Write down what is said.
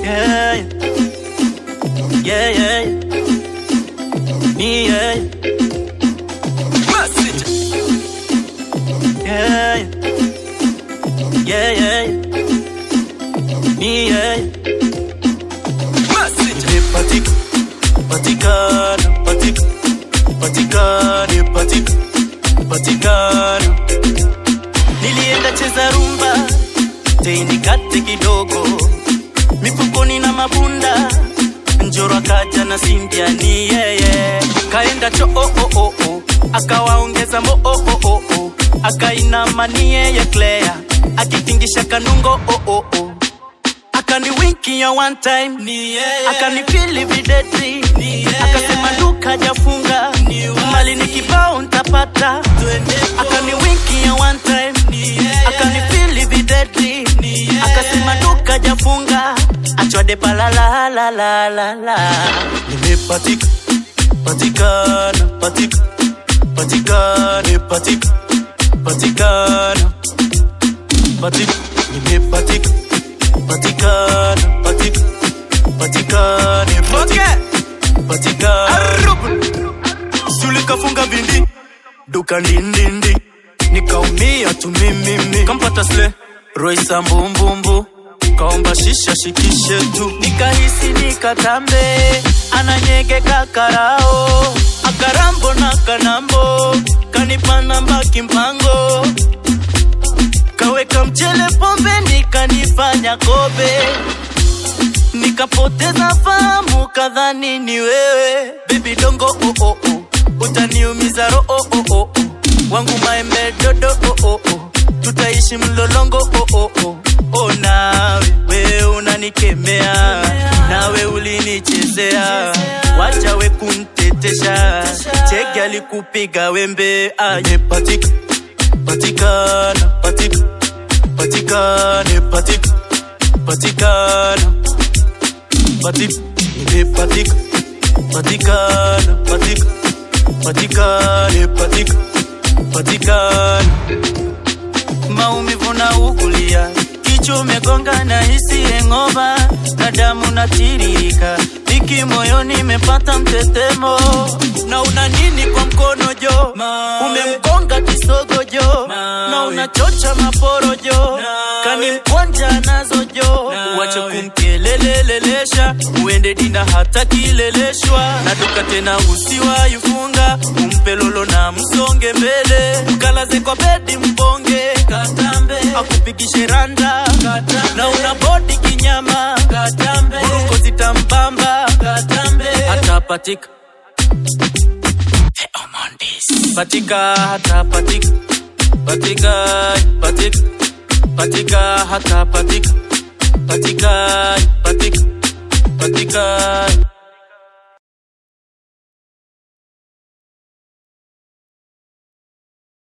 Yeah, yeah, yeah. Me, yeah. Message. Yeah, yeah, yeah. Me, yeah. Message. Patik, patikana, patik, patikane, patik, patikana. Nilienda cheza rumba, teinikate kidogo, mifukoni na mabunda, njoro akaja na Cynthia ni yeye, kaenda cho oh, oh, oh, oh. akawaongeza mo oh, oh, oh, oh. akainama ni yeye Claire, akitingisha kanungo oh, oh, oh. akani winki ya one time ni yeye, akani feel videti ni yeye, akasema duka jafunga mali ni kibao ntapata, akani winki ya one time ni yeye, akani feel videti ni yeye, akasema duka jafunga achwade palala la la la la nimepatika patikana patik patikane patik patikana patik nimepatika patikana patik patikane patik patikana sulikafunga vindi duka ndindindi nikaumia tu mimimi kampata sle roisa mbumbumbu kaomba shisha shikishe tu nikahisi nikatambe ananyegeka karao akarambo na kanambo kanipa namba kimpango kaweka mchele pombe nikanifanya kobe nikapoteza fahamu kadhani ni wewe bebi dongo oh, oh, oh. utaniumiza ro oh, oh, oh, oh. wangu maembe dodo oh, oh, oh. tutaishi mlolongo oh, oh, oh. oh, nawe wewe unanikemea nawe ulinichezea wacha we kuntetesha cheki alikupiga wembe aye patika patikana patik patikane patik patikana patik nimepatika patikana patik patikane patik patikana maumivu na ukulia kichwa umegonga na hisi engova na damu natiririka iki moyoni imepata mtetemo na una nini kwa mkono jo umemgonga kisogo jo na unachocha maporojo kanimkonja nazo jo uache kumkelelelelesha uende dina hata kileleshwa na duka tena usiwaifunga umpe lolo na msonge mbele mkalaze kwa bedi mbonge katambe akupigishe randa katambe na una bodi kinyama katambe burungo zitambamba katambe hata patika patika hata patika patika patika patika hata patika patika patika patika